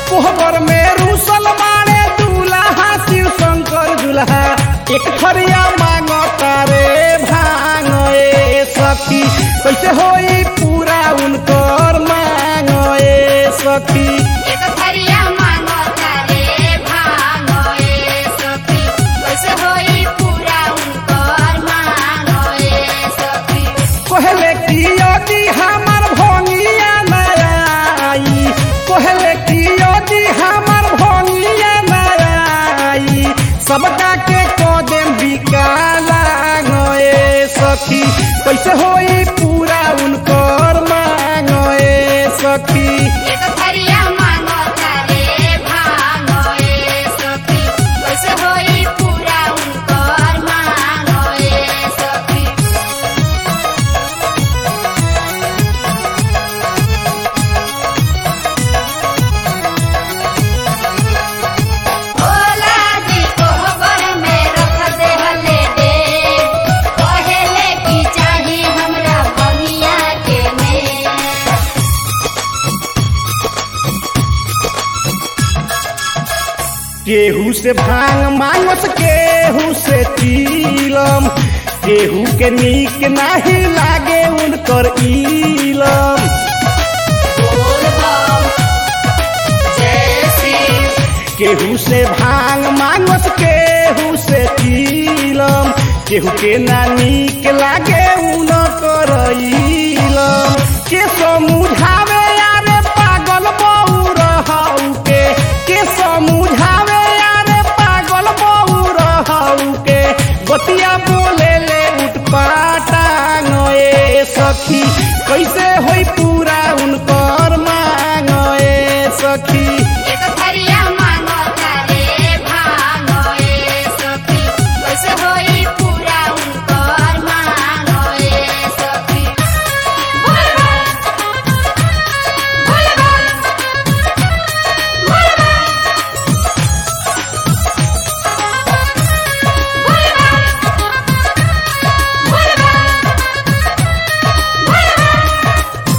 कोहबर में रूसल मारे दूल्हा शिव शंकर दूल्हा एक थरिया मांगो तारे भांग ए सखी कैसे होई पूरा उनकर मांग ए सखी एक थरिया मांगो तारे भांगो ए सखी कैसे होई पूरा उनकर मांगो ए सखी कहले की यदि हमर भंगिया नई कहले की यदि हमर भंगिया नई सबका के कदम बिकाला गए सखी कैसे होई पूरा उनकर मांग ए सखी एक थरिया मांगो तारे भांगो ए सखी कैसे होई पूरा उनकर मांगो ए सखी भोला जी कोहबर में रख दे हले दे कहेले की चाही हमरा बनिया के में केहू से भांग मांगस केहू से चीलम केहू के नीक नाही लागे उनकर इलम बोल बम जय शिव केहू से भांग मांगस केहू से चीलम केहू के ना नीक लागे उनकर इलम के समझावे यारे पागल बहू रहू के के समझावे यारे पागल बहू रहू के बतिया बोले ले उठपाटांग ए सखी कैसे होई पूरा उनकर मांग ए सखी एक थरिया मांगो तारे भांगो ए सखी कैसे होई पूरा उनकर मांगो ए सखी बोल बम बोल बम बोल बम बोल बम बोल बम बोल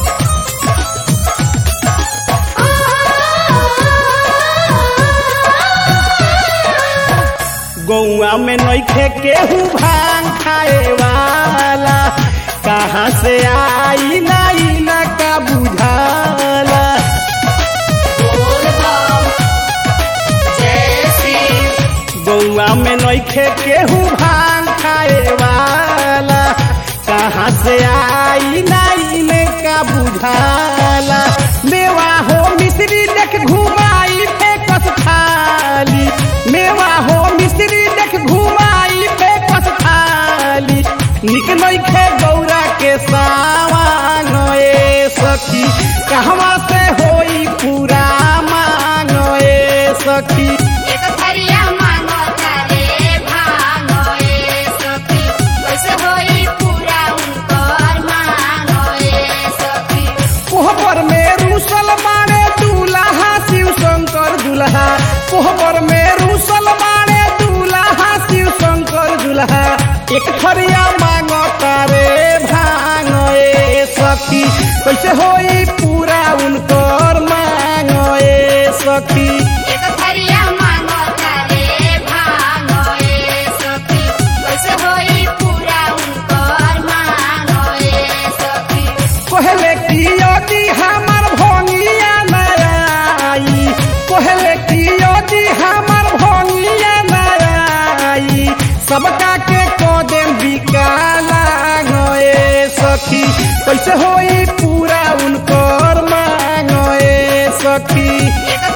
गौआ में नइखे केहू भांग खाए वाला कहाँ से आई नाई ना का बुझाला बोल बम जय शिव गौआ में नइखे केहू भांग खाए वाला कहाँ से आई नाई ने का बुझाला मेवा हो मिश्री देख घुमाई फेकस थाली मेवा हो मिश्री देख घुमाई फेकस थाली निक नइखे गौरा के सावांग ए सखी कहवा से होई पूरा मांग ए सखी एक थरिया मांगो तारे भांगो ए सखी कैसे होई पूरा उनकर मांगो ए सखी कोहबर में रूसल मारे दूल्हा शिव शंकर दूल्हा कोहबर में रूसल मारे दूल्हा शिव शंकर दूल्हा एक थरिया मांगो तारे भांग ए सखी कैसे होई पूरा उनकर मांग ए सखी एक थरिया मांगो तारे भांगो ए सखी कैसे होई पूरा उनकर मांगो ए सखी कहले की यदि हमर भंगिया नई कहले की यदि हमर भंगिया नई सबका के कदम बिकाला गए सखी कैसे होई पूरा उनकर मांग ए सखी एक